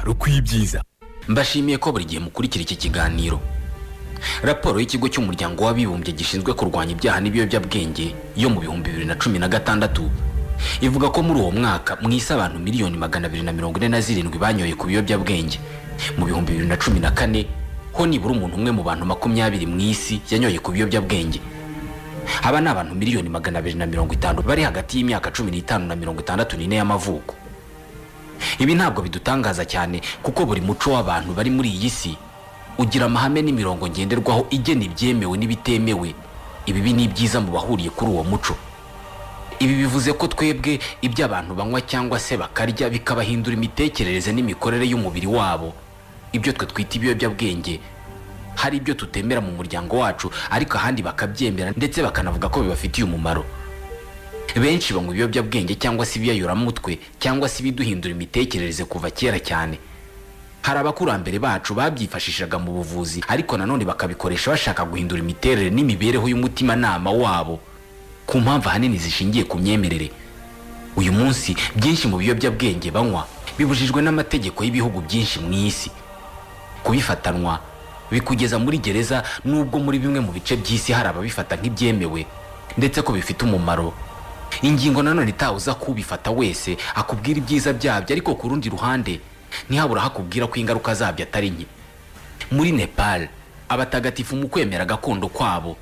rukwiye ibyiza mbashimiye ko buri gihe mukurikira iki kiganiro raporo y'ikigo cy'umuryango w'abibumbye gishinzwe kurwanya ibyaha n'ibiyobyabwenge yo mu bihumbi bibiri na cumi na gatandatu ivuga ko muri uwo mwaka mu isi abantu miliyoni magana abiri na mirongo ine na zirindwi banyoye ku biyobyabwenge mu bihumbi bibiri na cumi na kane ho nibura umuntu umwe mu bantu makumyabiri mu isi yanyoye ku biyobyabwenge aba ni abantu miliyoni magana abiri na mirongo itanu bari hagati y'imyaka cumi n'itanu na mirongo itandatu n'ine y'amavuko ibi ntabwo bidutangaza cyane kuko buri muco w'abantu bari muri iyi si ugira amahame n'imirongo ngenderwaho igena ibyemewe n'ibitemewe ibibi n'ibyiza mu bahuriye kuri uwo muco ibi bivuze ko twebwe ibyo abantu banywa cyangwa se bakarya bikabahindura imitekerereze n'imikorere y'umubiri wabo ibyo twe twita ibiyobyabwenge hari ibyo tutemera mu muryango wacu ariko ahandi bakabyemera ndetse bakanavuga ko bibafitiye umumaro benshi banywa ibiyobyabwenge cyangwa se ibiyayuramutwe cyangwa se ibiduhindura imitekerereze kuva kera cyane hari abakurambere bacu babyifashishaga mu buvuzi ariko nanone bakabikoresha bashaka guhindura imiterere n'imibereho y'umutimanama wabo ku mpamvu ahanini zishingiye ku myemerere uyu munsi byinshi mu biyobyabwenge banywa bibujijwe n'amategeko y'ibihugu byinshi mu isi kubifatanwa bikugeza muri gereza n'ubwo muri bimwe mu bice by'isi hari ababifata nk'ibyemewe ndetse ko bifite umumaro ingingo nanone itawuza kubifata wese akubwira ibyiza byabyo ariko ku rundi ruhande ntihabura hakubwira ko ingaruka zabyo atari nke muri nepal abatagatifu mu kwemera gakondo kwabo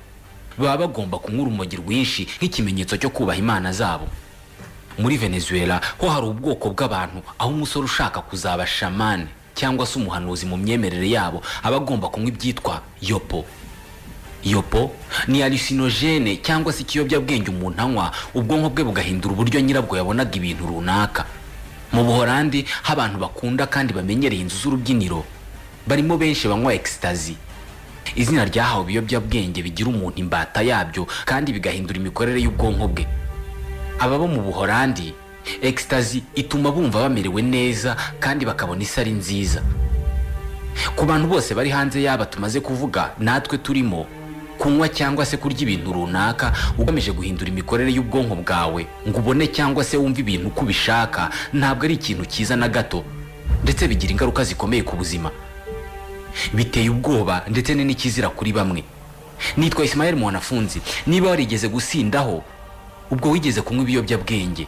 baba bagomba kunywa urumogi rwinshi nk'ikimenyetso cyo kubaha imana zabo muri venezuela ho hari ubwoko bw'abantu aho umusore ushaka kuzaba shamani cyangwa se umuhanuzi mu myemerere yabo aba agomba kunywa ibyitwa yopo yopo ni arisinogene cyangwa se ikiyobyabwenge umuntu anywa ubwonko bwe bugahindura uburyo nyirabwo yabonaga ibintu runaka mu buhorandi ho abantu bakunda kandi bamenyereye inzu z'urubyiniro barimo benshi banywa ekisitazi izina ryahawe ibiyobyabwenge bigira umuntu imbata yabyo kandi bigahindura imikorere y'ubwonko bwe ababa mu buhorandi ekisitazi ituma bumva bamerewe neza kandi bakabona isari nziza ku bantu bose bari hanze yaba tumaze kuvuga natwe turimo kunywa cyangwa se kurya ibintu runaka ugamije guhindura imikorere y'ubwonko bwawe ngo ubone cyangwa se wumve ibintu uko ubishaka ntabwo ari ikintu cyiza na gato ndetse bigira ingaruka zikomeye ku buzima biteye ubwoba ndetse ni n'ikizira kuri bamwe nitwa Ismael mwanafunzi niba warigeze gusindaho ubwo wigeze kunywa ibiyobyabwenge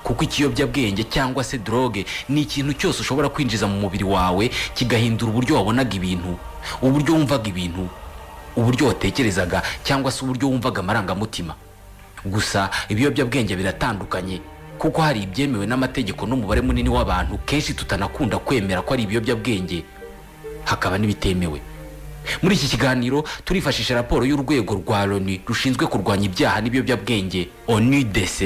kuko ikiyobyabwenge cyangwa se droge ni ikintu cyose ushobora kwinjiza mu mubiri wawe kigahindura uburyo wabonaga ibintu uburyo wumvaga ibintu uburyo watekerezaga cyangwa se uburyo wumvaga amarangamutima gusa ibiyobyabwenge biratandukanye kuko hari ibyemewe n'amategeko n'umubare munini w'abantu kenshi tutanakunda kwemera ko ari ibiyobyabwenge hakaba n'ibitemewe muri iki kiganiro turifashisha raporo y'urwego rwa loni rushinzwe kurwanya ibyaha n'ibiyobyabwenge onidc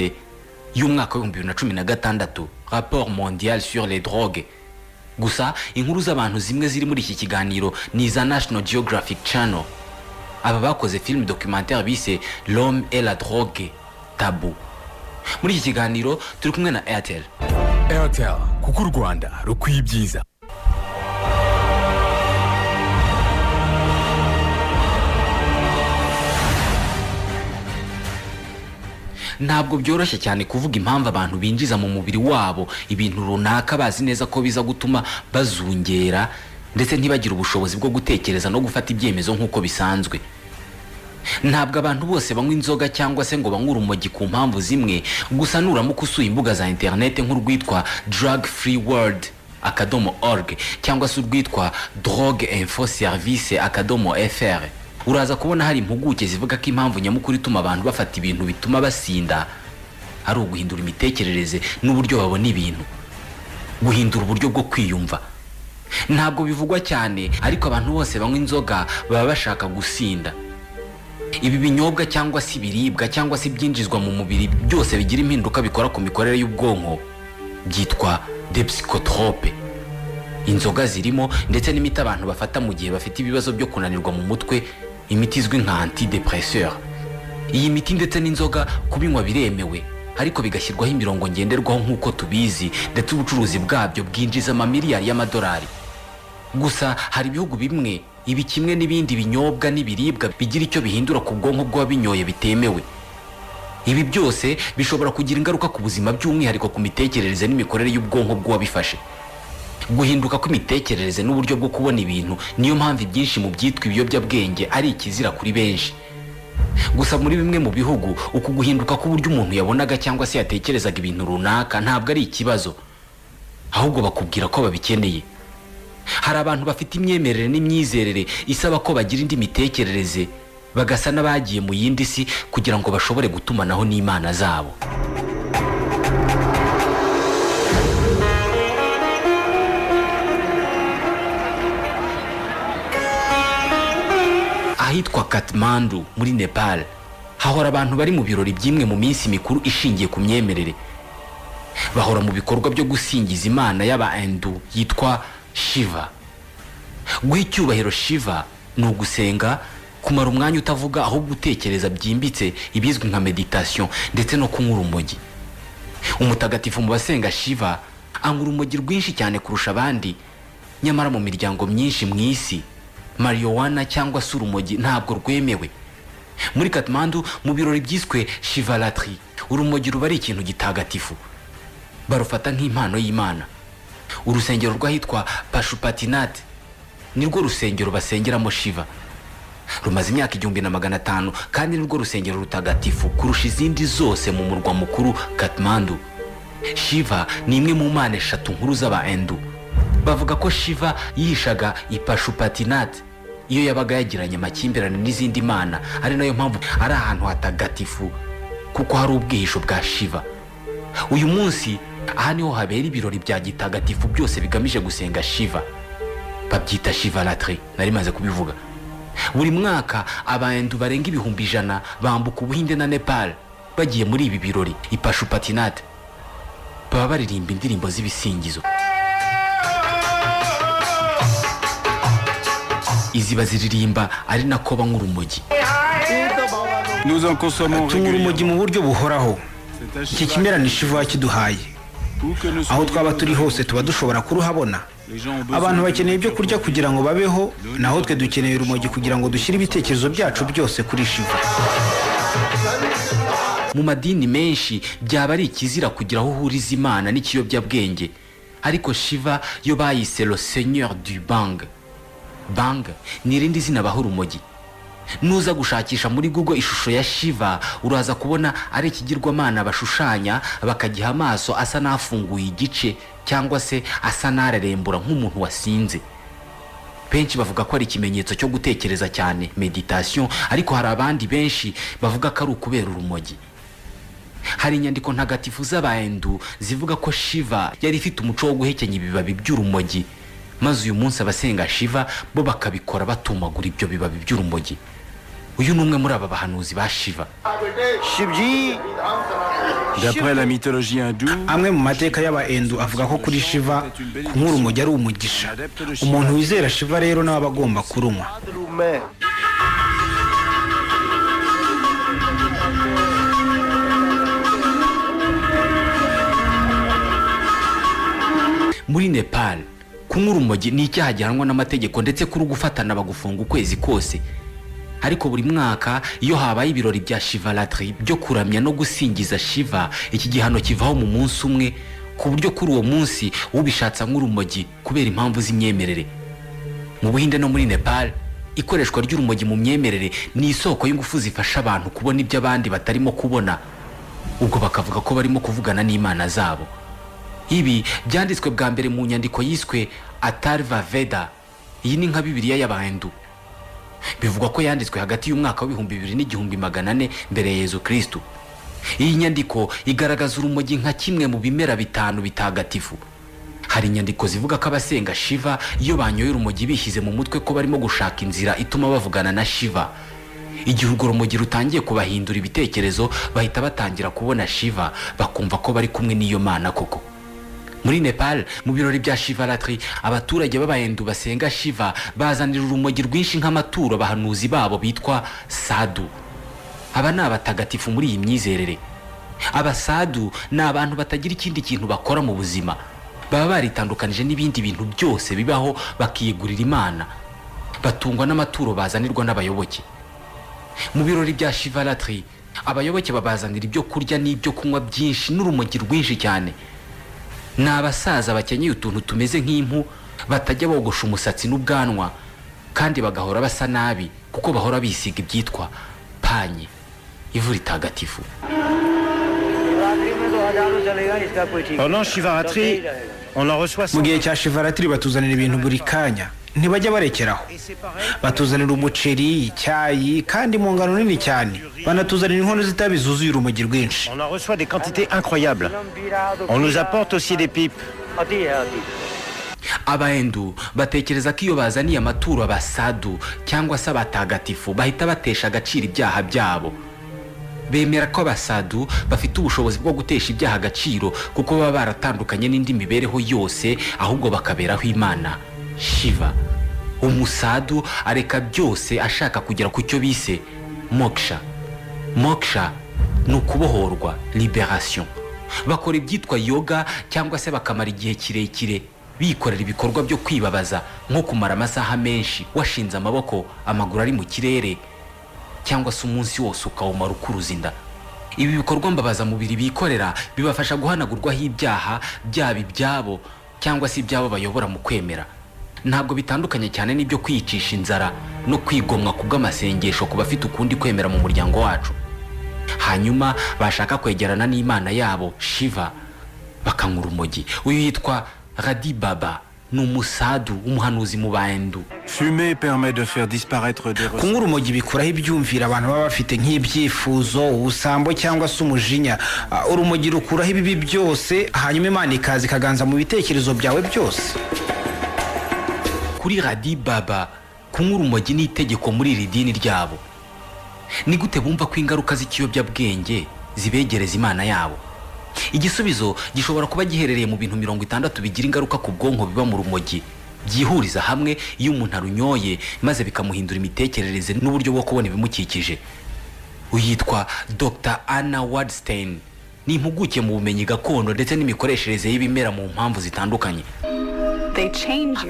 y'umwaka w'ibihumbi bibiri na cumi na gatandatu rapport mondial sur les drogues gusa inkuru z'abantu zimwe ziri muri iki kiganiro ni iza national geographic channel aba bakoze filime documentaire bise l'homme et la drogue tabu muri iki kiganiro turi kumwe na airtel airtel kuko u rwanda rukwiye ibyiza ntabwo byoroshye cyane kuvuga impamvu abantu binjiza mu mubiri wabo ibintu runaka bazi neza ko biza gutuma bazungera ndetse ntibagire ubushobozi bwo gutekereza no gufata ibyemezo nk'uko bisanzwe ntabwo abantu bose banywa inzoga cyangwa se ngo banywe urumogi ku mpamvu zimwe gusa nuramuka usuye imbuga za interineti nk'urwitwa drug free world akadomo org cyangwa se urwitwa drogue info service akadomo fr uraza kubona hari impuguke zivuga ko impamvu nyamukuru ituma abantu bafata ibintu bituma basinda ari uguhindura imitekerereze n'uburyo babona ibintu guhindura uburyo bwo kwiyumva ntabwo bivugwa cyane ariko abantu bose banywa inzoga baba bashaka gusinda ibi binyobwa cyangwa se ibiribwa cyangwa se ibyinjizwa mu mubiri byose bigira impinduka bikora ku mikorere y'ubwonko byitwa depsikotrope inzoga zirimo ndetse n'imiti abantu bafata mu gihe bafite ibibazo byo kunanirwa mu mutwe imiti izwi nka antidepresseur iyi miti ndetse n'inzoga kubinywa biremewe ariko bigashyirwaho imirongo ngenderwaho nk'uko tubizi ndetse ubucuruzi bwabyo bwinjiza amamiliyari y'amadolari gusa hari ibihugu bimwe ibi kimwe n'ibindi binyobwa n'ibiribwa bigira icyo bihindura ku bwonko bw'uwabinyoye bitemewe ibi byose bishobora kugira ingaruka ku buzima by'umwihariko ku mitekerereze n'imikorere y'ubwonko bw'uwabifashe guhinduka kw'imitekerereze n'uburyo bwo kubona ibintu niyo mpamvu ibyinshi mu byitwa ibiyobyabwenge ari ikizira kuri benshi gusa muri bimwe mu bihugu uku guhinduka k'uburyo umuntu yabonaga cyangwa se yatekerezaga ibintu runaka ntabwo ari ikibazo ahubwo bakubwira ko babikeneye hari abantu bafite imyemerere n'imyizerere isaba ko bagira indi mitekerereze bagasa n'abagiye mu yindi si kugira ngo bashobore gutumanaho n'imana zabo ahitwa Kathmandu muri Nepal hahora abantu bari mu birori by'imwe mu minsi mikuru ishingiye ku myemerere bahora mu bikorwa byo gusingiza imana y'abahindu yitwa shiva guha icyubahiro shiva ni ugusenga kumara umwanya utavuga ahubwo utekereza byimbitse ibizwi nka meditasiyo ndetse no kunywa urumogi umutagatifu mu basenga shiva anywa urumogi rwinshi cyane kurusha abandi nyamara mu miryango myinshi mu isi mariwana cyangwa se urumogi ntabwo rwemewe muri katimandu mu birori byiswe shivaratri urumogi ruba ari ikintu gitagatifu barufata nk'impano y'imana urusengero rw'ahitwa pashupatinati nirwo rusengero basengeramo shiva rumaze imyaka igihumbi na magana atanu kandi nirwo rusengero rutagatifu kurusha izindi zose mu murwa mukuru katimandu shiva ni imwe mu mana eshatu nkuru z'abahindu bavuga ko shiva yihishaga ipashupatinati iyo yabaga yagiranye amakimbirane n'izindi mana ari nayo mpamvu ari ahantu hatagatifu kuko hari ubwihisho bwa shiva uyu munsi aha niho habera ibirori bya gitagatifu byose bigamije gusenga shiva babyita shiva latri nari maze kubivuga buri mwaka abahindu barenga ibihumbi ijana bambuka ubuhinde na nepal bagiye muri ibi birori ipashupatinati baba baririmba indirimbo z'ibisingizo izi baziririmba ari nako banywa urumogi Nous en consommons tunywa régulièrement. urumogi mu buryo buhoraho C'est un iki shiva kimera ni shiva kiduhaye où que nous aho soyons twaba turi hose tuba dushobora kuruhabona les gens ont besoin abantu de nous. bakeneye ibyo kurya kugira ngo babeho naho twe dukeneye urumogi kugira ngo dushyire ibitekerezo byacu byose kuri shiva mu madini menshi byaba ari ikizira kugira aho uhuriza imana n'ikiyobyabwenge ariko shiva yo bayise lo seigneur du bang bang ni irindi zina baha urumogi nuza gushakisha muri google ishusho ya shiva uraza kubona ari ikigirwamana bashushanya bakagiha amaso asa n'afunguye igice cyangwa se asa n'arerembura nk'umuntu wasinze benshi bavuga ko ari ikimenyetso cyo gutekereza cyane meditasiyo ariko hari abandi benshi bavuga ko ari ukubera urumogi hari inyandiko ntagatifu z'abahindu zivuga ko shiva yari ifite umuco wo guhekenya ibibabi by'urumogi maze uyu munsi abasenga shiva bo bakabikora batumagura ibyo bibabi by'urumogi uyu ni umwe muri aba bahanuzi ba shiva D'après la mythologie hindoue, amwe mu mateka y'abahindu avuga ko kuri shiva kunywa urumogi ari umugisha umuntu wizera shiva rero nawe aba agomba kurunywa muri nepal kunywa urumogi ni icyaha gihanwa n'amategeko ndetse kuri gufatana bagufunga ukwezi kose ariko buri mwaka iyo habaye ibirori bya shivaratri byo kuramya no gusingiza shiva iki gihano kivaho mu munsi umwe ku buryo kuri uwo munsi ubishatse anywa urumogi kubera impamvu z'imyemerere mu buhinde no muri nepal ikoreshwa ry'urumogi mu myemerere ni isoko y'ingufu zifasha abantu kubona ibyo abandi batarimo kubona ubwo bakavuga ko barimo kuvugana n'imana zabo ibi byanditswe bwa mbere mu nyandiko yiswe atarva veda iyi ni nka bibiliya y'abahindu bivugwa ko yanditswe hagati y'umwaka w'ibihumbi bibiri n'igihumbi magana ane mbere ya yezu kirisitu iyi nyandiko igaragaza urumogi nka kimwe mu bimera bitanu bitagatifu hari inyandiko zivuga ko abasenga shiva iyo banyoye urumogi bishyize mu mutwe ko barimo gushaka inzira ituma bavugana na shiva igihe urwo rumogi rutangiye kubahindura ibitekerezo bahita batangira kubona shiva bakumva ko bari kumwe n'iyo mana koko muri nepal mu birori bya shivaratri abaturage b'abahindu basenga shiva bazanira urumogi rwinshi nk'amaturo abahanuzi babo bitwa sadu aba ni abatagatifu muri iyi myizerere abasadu ni abantu batagira ikindi kintu bakora mu buzima baba baritandukanije n'ibindi bintu byose bibaho bakiyegurira imana batungwa n'amaturo bazanirwa n'abayoboke mu birori bya shivaratri abayoboke babazanira ibyo kurya n'ibyo kunywa byinshi n'urumogi rwinshi cyane ni abasaza bakenyeye utuntu tumeze nk'impu batajya bogosha umusatsi n'ubwanwa kandi bagahora basa nabi kuko bahora bisiga ibyitwa panye ivu ritagatifu Shivratri में तो हजारों चलेगा इसका कोई ठीक Pendant नहीं। Shivaratri, on en reçoit mu 100. gihe cya shivaratiri batuzanira ibintu buri kanya ntibajya barekeraho batuzanira umuceri icyayi kandi mu ngano nini cyane banatuzanira inkono z'itabi zuzuye urumogi rwinshi On en reçoit des quantités incroyables. हम पी रहा तो On पी nous रहा, apporte aussi des pipes. अति है अति abahindu batekereza ko iyo bazaniye amaturo abasadu cyangwa se abatagatifu bahita batesha agaciro ibyaha byabo bemera ko abasadu bafite ubushobozi bwo gutesha ibyaha agaciro kuko baba baratandukanye n'indi mibereho yose ahubwo bakaberaho imana shiva umusadu areka byose ashaka kugera ku cyo bise moksha moksha ni ukubohorwa liberation bakora ibyitwa yoga cyangwa se bakamara igihe kirekire bikorera ibikorwa byo kwibabaza nko kumara amasaha menshi washinze amaboko amaguru ari mu kirere cyangwa se umunsi wose ukawumara ukuruza inda ibi bikorwa mbabazamubiri bikorera bibafasha guhanagurwaho ibyaha byaba ibyabo cyangwa se ibyabo bayobora mu kwemera ntabwo bitandukanye cyane n'ibyo kwiyicisha inzara no kwigomwa ku bw'amasengesho ku bafite ukundi kwemera mu muryango wacu hanyuma bashaka kwegerana n'imana yabo shiva bakanywa urumogi uyu yitwa radi baba ni umusadu umuhanuzi mu bahindu Fumer permet de faire disparaître des ressources. kunywa urumogi bikuraho ibyumviro abantu baba bafite nk'ibyifuzo ubusambo cyangwa se umujinya Ah, urumogi rukuraho ibibi byose hanyuma imana ikaza ikaganza mu bitekerezo byawe byose kuri radi baba kunywa urumogi ni itegeko muri iri dini ryabo ni gute bumva ko ingaruka z'ikiyobyabwenge zibegereza imana yabo igisubizo gishobora kuba giherereye mu bintu mirongo itandatu bigira ingaruka ku bwonko biba mu rumogi byihuriza hamwe iyo umuntu arunyoye maze bikamuhindura imitekerereze n'uburyo bwo kubona ibimukikije uyitwa dr anna wardstein ni impuguke mu bumenyi gakondo ndetse n'imikoreshereze y'ibimera mu mpamvu zitandukanye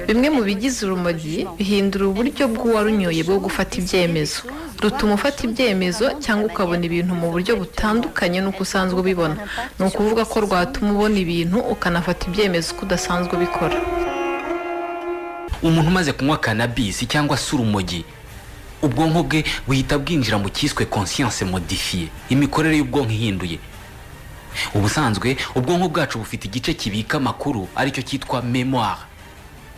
bimwe mu bigize urumogi bihindura uburyo bw'uwarunyoye bwo gufata ibyemezo rutuma ufata ibyemezo cyangwa ukabona ibintu mu buryo butandukanye n'uko usanzwe ubibona ni ukuvuga ko rwatuma ubona ibintu ukanafata ibyemezo uko udasanzwe ubikora umuntu umaze kunywa kanabisi cyangwa se urumogi ubwonko bwe buhita bwinjira mu cyiswe conscience modifiye imikorere y'ubwonko ihinduye ubusanzwe ubwonko bwacu bufite igice kibika amakuru aricyo cyitwa memoire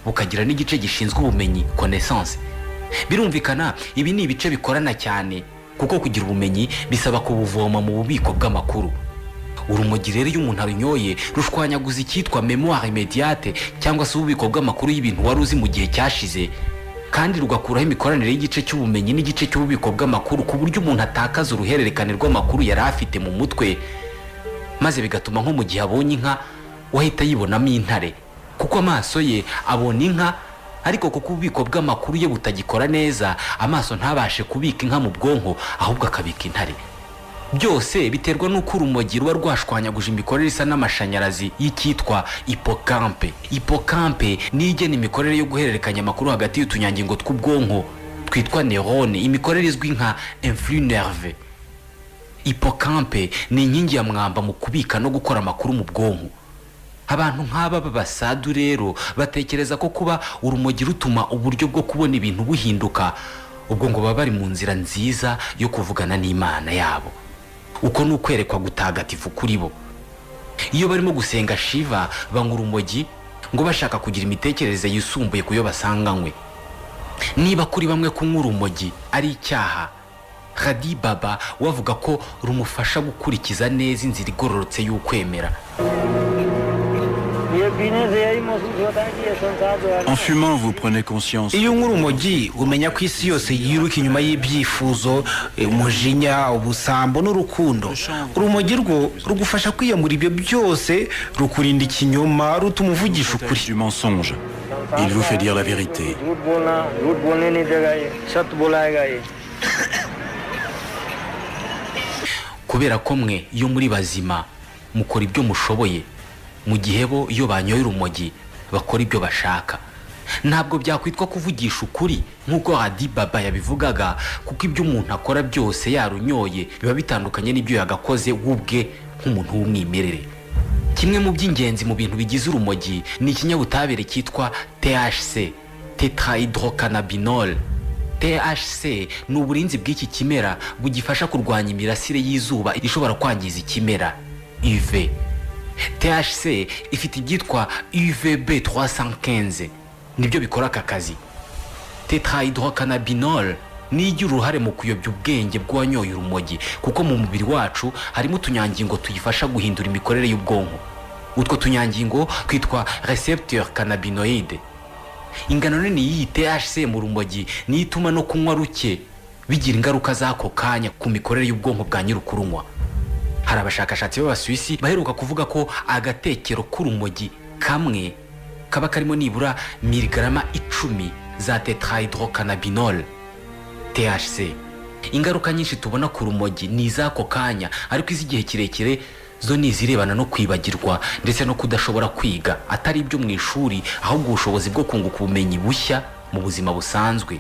bukagira n'igice gishinzwe ubumenyi connaissance birumvikana ibi ni ibice bikorana cyane kuko kugira ubumenyi bisaba kubuvoma mu bubiko bw'amakuru urumogi rero iyo umuntu arunyoye rushwanyaguza icyitwa memoire imediate cyangwa se ububiko bw'amakuru y'ibintu wari uzi mu gihe cyashize kandi rugakuraho imikoranire y'igice cy'ubumenyi n'igice cy'ububiko bw'amakuru ku buryo umuntu atakaza uruhererekane rw'amakuru yari afite mu mutwe maze bigatuma nko mu gihe abonye inka we ahita yibonamo intare kuko amaso ye abona inka ariko kuko ububiko bw'amakuru ye butagikora neza amaso ntabashe kubika inka mu bwonko ahubwo akabika intare byose biterwa n'uko urumogi ruba rwashwanyaguje imikorere isa n'amashanyarazi y'icyitwa ipokampe ipokampe niyo igena imikorere yo guhererekanya amakuru hagati y'utunyangingo tw'ubwonko twitwa nerone imikorere izwi nka influx nerve ipokampe ni inkingi ya mwamba mu kubika no gukora amakuru mu bwonko abantu nk'aba b'abasadu rero batekereza ko kuba urumogi rutuma uburyo bwo kubona ibintu buhinduka ubwo ngo baba bari mu nzira nziza yo kuvugana n'imana yabo uko ni ukwerekwa gutagatifu kuri bo iyo barimo gusenga shiva banywa urumogi ngo bashaka kugira imitekerereze yisumbuye ku yo basanganywe niba kuri bamwe kunywa urumogi ari icyaha hadi baba we avuga ko rumufasha gukurikiza neza inzira igororotse y'ukwemera है। ये पीने से यही महसूस होता है कि ये संसार जो है En ना, fumant, vous prenez conscience. iyo unywa urumogi umenya ko isi yose yiruka inyuma y'ibyifuzo eh, umujinya ubusambo n'urukundo urumogi rwo rugufasha kwiyamura ibyo byose rukurinda ikinyoma rutuma uvugisha ukuri Du mensonge. Il vous fait dire la vérité. झूठ बोलना झूठ बोलने नहीं देगा ये सत्य बोलाएगा ये kubera ko mwe iyo muri bazima mukora ibyo mushoboye mu gihe bo iyo banyoye urumogi bakora ibyo bashaka ntabwo byakwitwa kuvugisha ukuri nk'uko hadi baba yabivugaga kuko ibyo umuntu akora byose yarunyoye biba bitandukanye n'ibyo yagakoze we ubwe nk'umuntu w'umwimerere kimwe mu by'ingenzi mu bintu bigize urumogi ni ikinyabutabire cyitwa THC tetrahydrocanabinol THC ni uburinzi bw'iki kimera bugifasha kurwanya imirasire y'izuba ishobora kwangiza ikimera UV THC ifite ibyitwa UVB 315 nibyo bikora aka kazi tetrahydrocanabinol ni igira uruhare mu kuyobya ubwenge bw'uwanyoye urumogi kuko mu mubiri wacu harimo utunyangingo tuyifasha guhindura imikorere y'ubwonko utwo tunyangingo twitwa recepteur cannabinoide ingano nini y'iyi THC mu rumogi niyo ituma no kunywa ruke bigira ingaruka z'ako kanya ku mikorere y'ubwonko bwa nyir'ukurunywa hari abashakashatsi b'abasuwisi baheruka kuvuga ko agatekero k'urumogi kamwe kaba karimo nibura miligarama icumi za tetrahydrocanabinol THC ingaruka nyinshi tubona ku rumogi ni iz'ako kanya ariko iz'igihe kirekire zo ni izirebana no kwibagirwa ndetse no kudashobora kwiga atari ibyo mu ishuri ahubwo ubushobozi bwo kunguka ubumenyi bushya mu buzima busanzwe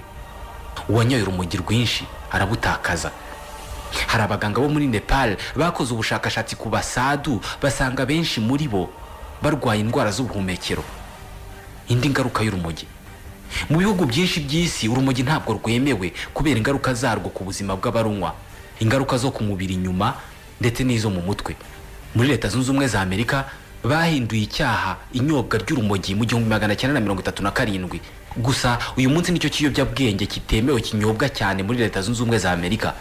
uwanyoye urumogi rwinshi arabutakaza hari abaganga bo muri nepal bakoze ubushakashatsi ku basadu basanga benshi muri bo barwaye indwara z'ubuhumekero indi ngaruka y'urumogi mu bihugu byinshi by'isi urumogi ntabwo rwemewe kubera ingaruka zarwo ku buzima bw'abarunywa ingaruka zo ku mubiri inyuma ndetse n'izo mu mutwe muri leta zunze ubumwe za amerika bahinduye icyaha inyobwa ry'urumogi mu gihumbi magana cyenda na mirongo itatu na karindwi gusa uyu munsi nicyo kiyobyabwenge kitemewe kinyobwa cyane muri leta zunze ubumwe za amerika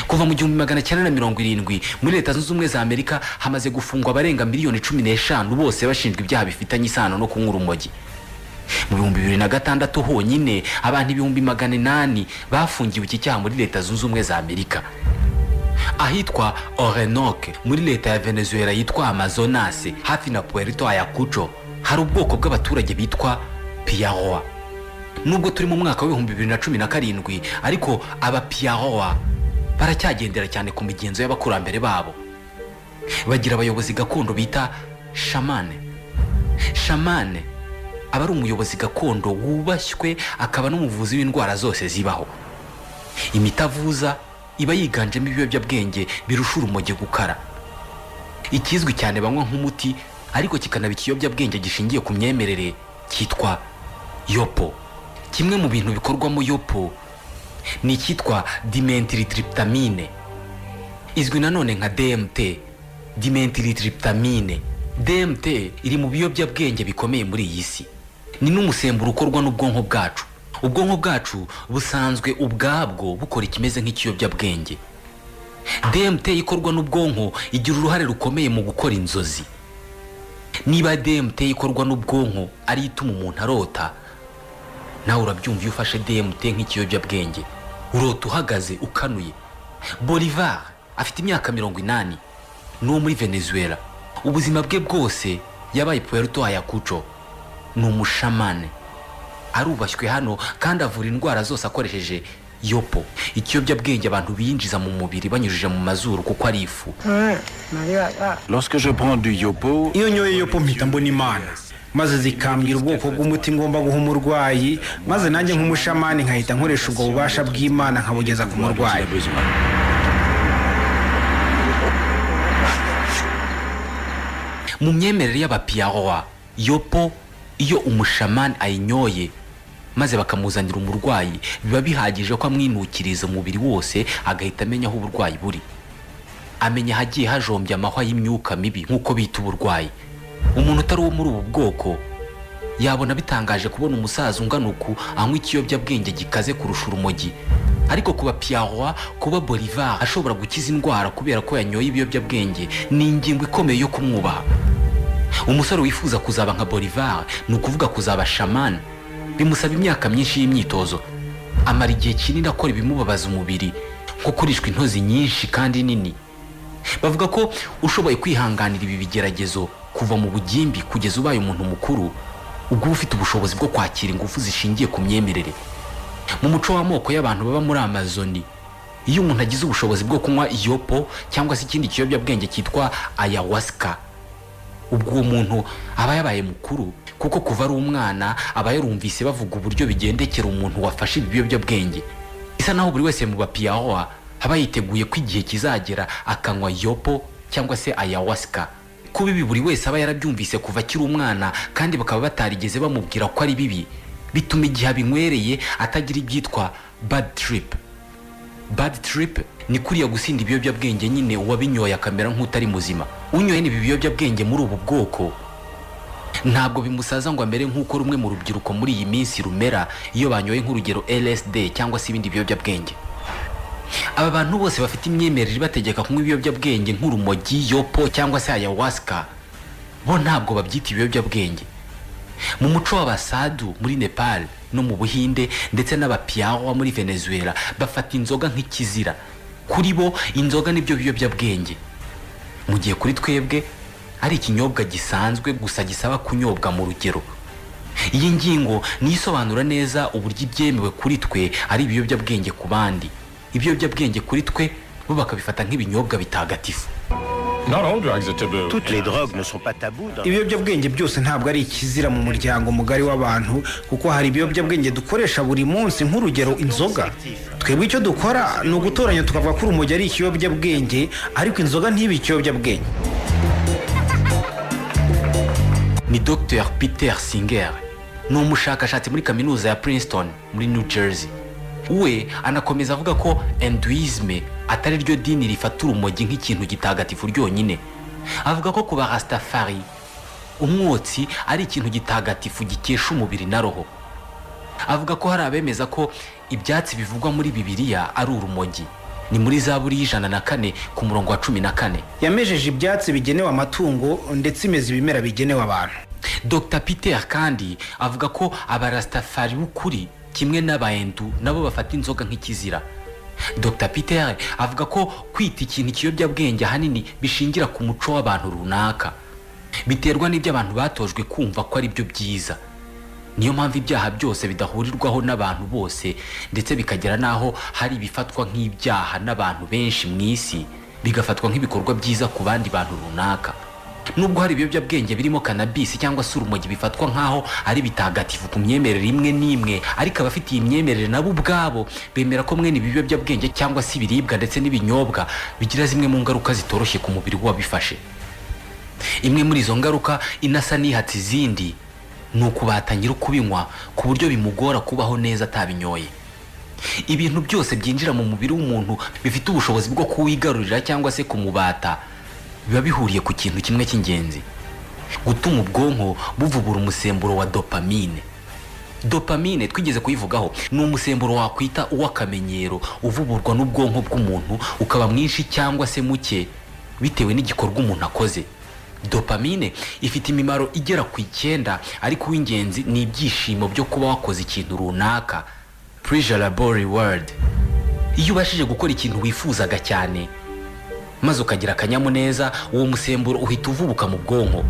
kuva mu gihumbi magana cyenda na mirongo irindwi muri leta zunze ubumwe za amerika hamaze gufungwa abarenga miliyoni cumi n'eshanu bose bashinjwa ibyaha bifitanye isano no kunywa urumogi mu bihumbi bibiri na gatandatu honyine abantu ibihumbi magana inani bafungiwe iki cyaha muri leta zunze ubumwe za amerika ahitwa orenoke muri leta ya venezuela yitwa amazonas hafi na puerto ayakuco hari ubwoko bw'abaturage bitwa piyaroa nubwo turi mu mwaka w'ibihumbi bibiri na cumi na karindwi ariko aba piyaroa baracyagendera cyane ku migenzo y'abakurambere babo bagira abayobozi gakondo bita shamane shamane aba ari umuyobozi gakondo wubashywe akaba n'umuvuzi w'indwara zose zibaho imiti avuza iba yiganjemo ibiyobyabwenge birusha urumogi gukara ikizwi cyane banywa nk'umuti ariko kikanaba ikiyobyabwenge gishingiye ku myemerere cyitwa yopo kimwe mu bintu bikorwamo yopo ni icyitwa dimentiltriptamine izwi nanone nka dmt dimentiltriptamine dmt iri mu biyobyabwenge bikomeye muri iyi si ni n'umusemburo ukorwa n'ubwonko bwacu ubwonko bwacu busanzwe ubwabwo bukora ikimeze nk'ikiyobyabwenge dmt ikorwa n'ubwonko igira uruhare rukomeye mu gukora inzozi niba dmt ikorwa n'ubwonko ariyo ituma umuntu arota nawe urabyumva iyo ufashe dmt nk'ikiyobyabwenge urota uhagaze ukanuye bolivar afite imyaka mirongo inani ni uwo muri venezuela ubuzima bwe bwose yabaye puerto ayakuco ni umushamane arubashywe hano kandi avura indwara zose akoresheje yopo ikiyobyabwenge abantu binjiza mu mubiri banyujije mu mazuru kuko ari ifu Lorsque je prends du yopo, iyo nyoye yopo mpita mbona imana maze zikambwira ubwoko bw'umuti ngomba guha umurwayi maze nanjye nk'umushamani nkahita nkoresha ubwo bubasha bw'imana nkabugeza ku murwayi mu myemerere y'abapiyaroa yopo iyo umushamani ayinyoye maze bakamuzanira umurwayi biba bihagije ko amwinukiriza umubiri wose agahita amenya aho uburwayi buri amenya ahagiye hajombye amahwa y'imyuka mibi nk'uko bita uburwayi umuntu utari uwo muri ubu bwoko yabona bitangaje kubona umusaza ungana uku anywa ikiyobyabwenge gikaze kurusha urumogi ariko kuba piyaroa kuba bolivar ashobora gukiza indwara kubera ko yanyoye ibiyobyabwenge ni ingingo ikomeye yo kumwubaha umusore wifuza kuzaba nka bolivar ni ukuvuga kuzaba shaman bimusaba imyaka myinshi y'imyitozo amara igihe kinini akora ibimubabaza umubiri nko kurishwa intozi nyinshi kandi nini bavuga ko ushoboye kwihanganira ibi bigeragezo kuva mu bugimbi kugeza ubaye umuntu mukuru ubwo uba ufite ubushobozi bwo kwakira ingufu zishingiye ku myemerere mu muco w'amoko y'abantu baba muri amazoni iyo umuntu agize ubushobozi bwo kunywa iyopo cyangwa se ikindi kiyobyabwenge cyitwa ayahuasca ubwo uwo muntu aba yabaye mukuru kuko kuva ari umwana aba yarumvise bavuga uburyo bigendekera umuntu wafashe ibi biyobyabwenge bisa naho buri wese mu bapiyahoa aba yiteguye ko igihe kizagera akanywa yopo cyangwa se ayahuasca kuba ibi buri wese aba yarabyumvise kuva akiri umwana kandi bakaba batarigeze bamubwira ko ari bibi bituma igihe abinywereye atagira ibyitwa bad trip bad trip ni kuriya gusinda ibiyobyabwenge nyine uwabinyoye akamera nk'utari muzima unyoye n'ibi biyobyabwenge muri ubu bwoko ntabwo bimusaza ngo amere nk'uko rumwe mu rubyiruko muri iyi minsi rumera iyo banyoye nk'urugero lsd cyangwa se ibindi biyobyabwenge aba bantu bose bafite imyemerere ibategeka kunywa ibiyobyabwenge nk'urumogi yopo cyangwa se ayahuasca bo ntabwo babyita ibiyobyabwenge mu muco w'abasadu muri nepal no mu buhinde ndetse n'abapiyawa muri venezuela bafata inzoga nk'ikizira kuri bo inzoga nibyo biyobyabwenge mu gihe kuri twebwe ari ikinyobwa gisanzwe gusa gisaba kunyobwa mu rugero iyi ngingo niyo isobanura neza uburyo ibyemewe kuri twe ari ibiyobyabwenge ku bandi ibiyobyabwenge kuri twe bo bakabifata nk'ibinyobwa bitagatifu Toutes les drogues ne sont pas taboues. dans- ibiyobyabwenge byose ntabwo ari ikizira mu muryango mugari w'abantu kuko hari ibiyobyabwenge dukoresha buri munsi nk'urugero inzoga twebwe icyo dukora ni ugutoranya tukavuga ko urumogi ari ikiyobyabwenge ariko inzoga ntibe ikiyobyabwenge ni dr peter singer ni umushakashatsi muri kaminuza ya princeton muri new jersey we anakomeza avuga ko enduisme atari ryo dini rifata urumogi nk'ikintu gitagatifu ryonyine avuga ko ku barastafari umwotsi ari ikintu gitagatifu gikesha umubiri na roho avuga ko hari abemeza ko ibyatsi bivugwa muri bibiliya ari urumogi ni muri zaburi y'ijana na kane ku murongo wa cumi na kane yamejeje ibyatsi bigenewe amatungo ndetse imeza ibimera bigenewe abantu dr peter kandi avuga ko abarastafari b'ukuri kimwe n'abayendu nabo bafata inzoga nk'ikizira dr peter avuga ko kwita ikintu ikiyobyabwenge ahanini bishingira ku muco w'abantu runaka biterwa n'ibyo abantu batojwe kumva ko ari byo byiza niyo mpamvu ibyaha byose bidahurirwaho n'abantu bose ndetse bikagera n'aho hari ibifatwa nk'ibyaha n'abantu benshi mu isi bigafatwa nk'ibikorwa byiza ku bandi bantu runaka nubwo hari ibiyobyabwenge birimo kanabisi cyangwa se urumogi bifatwa nk'aho ari bitagatifu ku myemerere imwe n'imwe ariko abafite iyi myemerere nabo ubwabo bemera ko mwene ibi biyobyabwenge cyangwa se ibiribwa ndetse n'ibinyobwa bigira zimwe mu ngaruka zitoroshye ku mubiri w'uwabifashe imwe muri izo ngaruka inasa n'ihatse izindi ni ukubatangira kubinywa ku buryo bimugora kubaho neza atabinyoye ibintu byose byinjira mu mubiri w'umuntu bifite ubushobozi bwo kuwigarurira cyangwa se kumubata biba bihuriye ku kintu kimwe cy'ingenzi gutuma ubwonko buvubura umusemburo wa dopamine dopamine twigeze kuyivugaho ni umusemburo wakwita uw'akamenyero uvuburwa n'ubwonko bw'umuntu ukaba mwinshi cyangwa se muke bitewe n'igikorwa umuntu akoze dopamine ifite imimaro igera ku icyenda ariko uw'ingenzi ni ibyishimo byo kuba wakoze ikintu runaka pleasurable reward iyo ubashije gukora ikintu wifuzaga cyane maze ukagira akanyamuneza uwo musemburo uhita uvubuka mu bwonko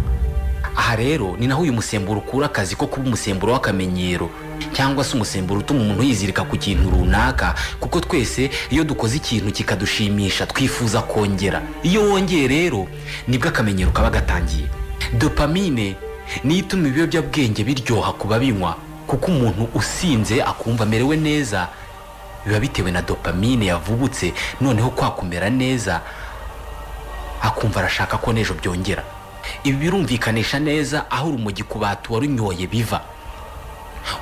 aha rero ni naho uyu musemburo ukura akazi ko kuba umusemburo w'akamenyero cyangwa se umusemburo utuma umuntu yizirika ku kintu runaka kuko twese iyo dukoze ikintu kikadushimisha twifuza kongera iyo wongeye rero nibwo akamenyero kaba gatangiye dopamine niyo ituma ibiyobyabwenge biryoha ku babinywa kuko umuntu usinze akumva amerewe neza biba bitewe na dopamine yavubutse noneho kwa kumera neza akumva arashaka ko n'ejo byongera ibi birumvikanisha neza aho urumogi ku batu warunyoye biva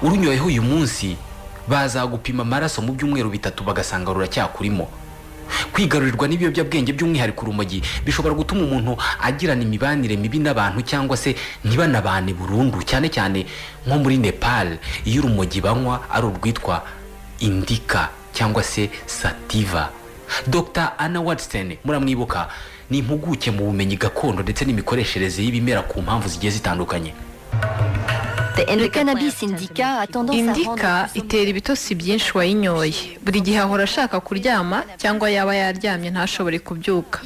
urunyoyeho uyu munsi bazagupima amaraso mu byumweru bitatu bagasanga ruracyakurimo kwigarurirwa n'ibiyobyabwenge by'umwihariko urumogi bishobora gutuma umuntu agirana imibanire mibi n'abantu cyangwa se ntibanabane burundu cyane cyane nko muri nepal iyo urumogi banywa ari urwitwa indika cyangwa se sativa dr anna watson muramwibuka ni impuguke mu bumenyi gakondo ndetse n'imikoreshereze y'ibimera ku mpamvu zigiye zitandukanye Le cannabis indica a tendance à rendre indika plus somnolent. itera ibitotsi byinshi wayinyoye buri gihe ahora ashaka kuryama cyangwa yaba yaryamye ntashobore kubyuka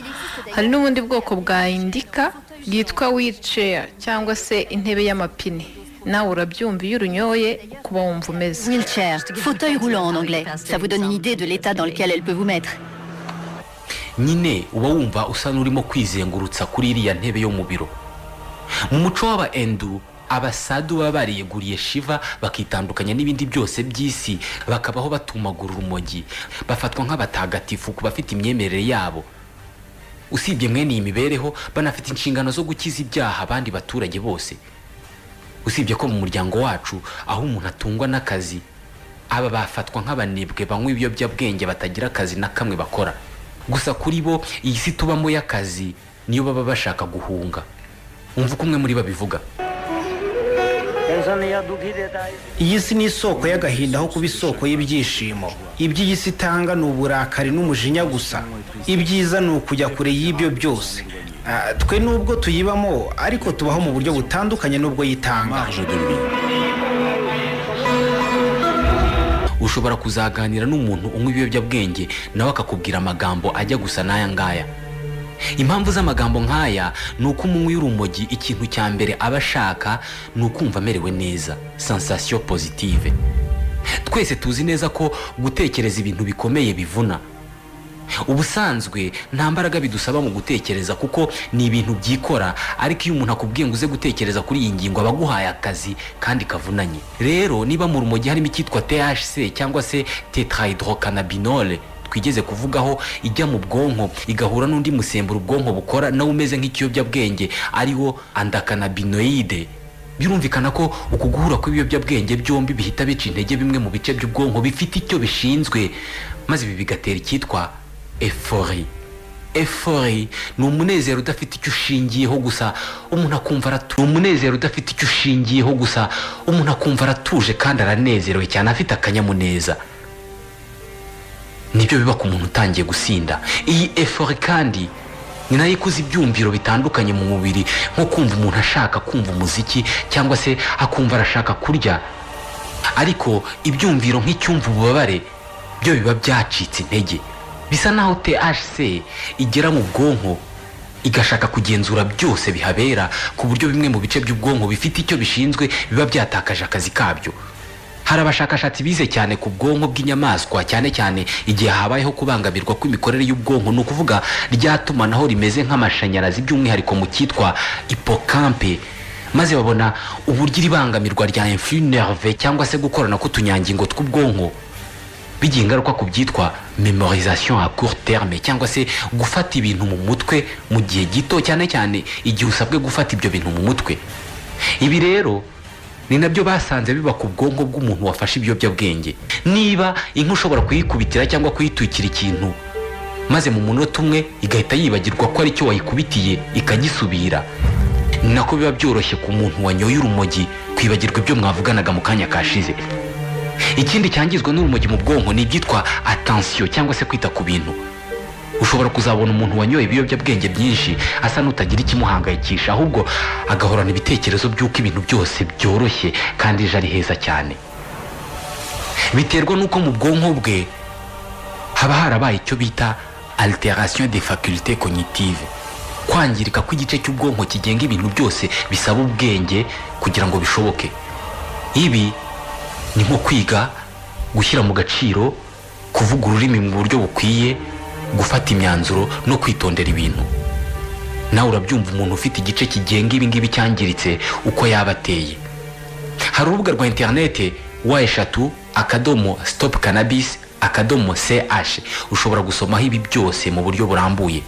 hari n'ubundi bwoko bwa indika bwitwa wheelchair cyangwa se intebe y'amapine nawe urabyumva iyo urunyoye ukuba wumva umeze Wheelchair, fauteuil roulant en anglais. Ça vous donne une idée de l'état dans lequel elle peut vous mettre. nyine uba wumva usa n'urimo kwizengurutsa kuri iriya ntebe yo mu biro mu muco w'abaendu abasadu baba bariyeguriye shiva bakitandukanya n'ibindi byose by'isi bakabaho batumagura urumogi bafatwa nk'abatagatifu ku bafite imyemerere yabo usibye mwene iyi mibereho banafite inshingano zo gukiza ibyaha abandi baturage bose usibye ko mu muryango wacu aho umuntu atungwa n'akazi aba bafatwa nk'abanebwe banywa ibiyobyabwenge batagira akazi na kamwe bakora gusa kuri bo iyi si tubamo y'akazi niyo baba bashaka guhunga umva uko umwe muri bo abivuga tension या दुखी देता है iyi si ni isoko y'agahinda aho kuba isoko y'ibyishimo iby'iyi si itanga ni uburakari n'umujinya gusa ibyiza ni ukujya kure y'ibyo byose Ah, twe nubwo tuyibamo ariko tubaho mu buryo butandukanye n'ubwo yitanga ushobora kuzaganira n'umuntu unywa ibiyobyabwenge nawe akakubwira amagambo ajya gusa n'aya ngaya impamvu z'amagambo nk'aya ni uko umunywi w'urumogi ikintu cya mbere aba ashaka ni ukumva amerewe neza sensation positive twese tuzi neza ko gutekereza ibintu bikomeye bivuna ubusanzwe nta mbaraga bidusaba mu gutekereza kuko ni ibintu byikora ariko iyo umuntu akubwiye ngo uze gutekereza kuri iyi ngingo aba aguhaye akazi kandi kavunanye rero niba mu rumogi harimo icyitwa THC cyangwa se tetrahydrocanabinol twigeze kuvugaho ijya mu bwonko igahura n'undi musemburo ubwonko bukora nawe umeze nk'ikiyobyabwenge ariwo andakanabinoide birumvikana ko uku guhura kw'ibiyobyabwenge byombi bihita bica intege bimwe mu bice by'ubwonko bifite icyo bishinzwe maze ibi bigatera icyitwa efori efori ni umunezero udafite icyo ushingiyeho gusa umuntu akumva aratu- ni umunezero udafite icyo ushingiyeho gusa umuntu akumva aratuje kandi aranezerewe cyane afite akanyamuneza nibyo biba ku muntu utangiye gusinda iyi efori kandi ni nayo ikuza ibyumviro bitandukanye mu mubiri nko kumva umuntu ashaka kumva umuziki cyangwa se akumva arashaka kurya ariko ibyumviro nk'icyumva ububabare byo biba byacitse intege bisa naho THC igera mu bwonko igashaka kugenzura byose bihabera ku buryo bimwe mu bice by'ubwonko bifite icyo bishinzwe biba byatakaje akazi kabyo hari abashakashatsi bize cyane ku bwonko bw'inyamaswa cyane cyane igihe habayeho kubangamirwa kw'imikorere y'ubwonko ni ukuvuga ryatumanaho rimeze nk'amashanyarazi by'umwihariko mu cyitwa hipokampe maze babona uburyo iri bangamirwa rya influx nerve cyangwa se gukorana k'utunyangingo tw'ubwonko bigira ingaruka ku byitwa memorisation à court terme cyangwa se gufata ibintu mu mutwe mu gihe gito cyane cyane igihe usabwe gufata ibyo bintu mu mutwe ibi rero ni nabyo basanze biba ku bwonko bw'umuntu wafashe ibiyobyabwenge niba inka ushobora kuyikubitira cyangwa kuyitwikira ikintu maze mu munota umwe igahita yibagirwa ko aricyo wayikubitiye ikagisubira ni nako biba byoroshye ku muntu wanyoye urumogi kwibagirwa ibyo mwavuganaga mu kanya kashize ikindi cyangizwa n'urumogi mu bwonko ni ibyitwa atansiyo cyangwa se kwita ku bintu ushobora kuzabona umuntu wanyoye ibiyobyabwenge byinshi asa n'utagira ikimuhangayikisha ahubwo agahorana ibitekerezo by'uko ibintu byose byoroshye kandi ejo ari heza cyane biterwa n'uko mu bwonko bwe haba harabaye icyo bita alteration des facultés cognitives kwangirika kw'igice cy'ubwonko kigenga ibintu byose bisaba ubwenge kugira ngo bishoboke ibi ni nko kwiga gushyira mu gaciro kuvuga ururimi mu buryo bukwiye gufata imyanzuro no kwitondera ibintu nawe urabyumva umuntu ufite igice kigenga ibi ngibi cyangiritse uko yaba ateye hari urubuga rwa interinete wa eshatu akadomo sitopu kanabisi akadomo ch ushobora gusomaho ibi byose mu buryo burambuye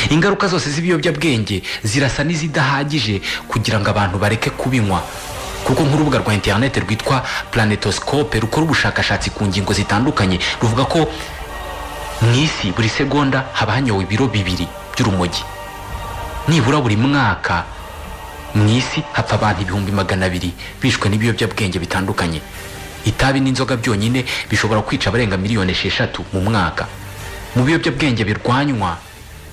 ingaruka zose z'ibiyobyabwenge zirasa n'izidahagije kugira ngo abantu bareke kubinywa kuko nk'urubuga rwa interinete rwitwa planetoscope rukora ubushakashatsi ku ngingo zitandukanye ruvuga ko mu isi buri segonda haba hanyowe ibiro bibiri by'urumogi nibura buri mwaka mu isi hapfa abantu ibihumbi magana abiri bishwe n'ibiyobyabwenge bitandukanye itabi n'inzoga byonyine bishobora kwica abarenga miliyoni esheshatu mu mwaka mu biyobyabwenge birwanywa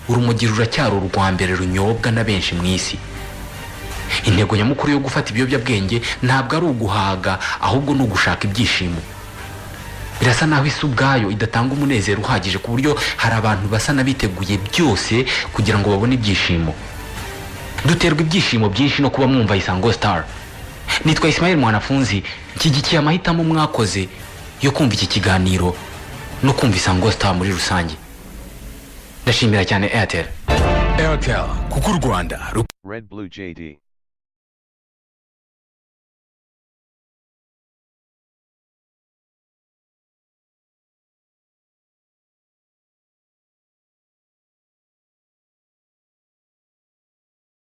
urumogi ruracyari urwa mbere runyobwa na benshi mu isi intego nyamukuru yo gufata ibiyobyabwenge ntabwo ari uguhaga ahubwo ni ugushaka ibyishimo birasa naho isi ubwayo idatanga umunezero uhagije ku buryo hari abantu basa n'abiteguye byose kugira ngo babone ibyishimo duterwa ibyishimo byinshi no kuba mwumva isango star nitwa Ismail mwanafunzi nshyigikiye amahitamo mwakoze yo kumva iki kiganiro no kumva isango star muri rusange ndashimira cyane airtel airtel kuko u rwanda Red Blue JD.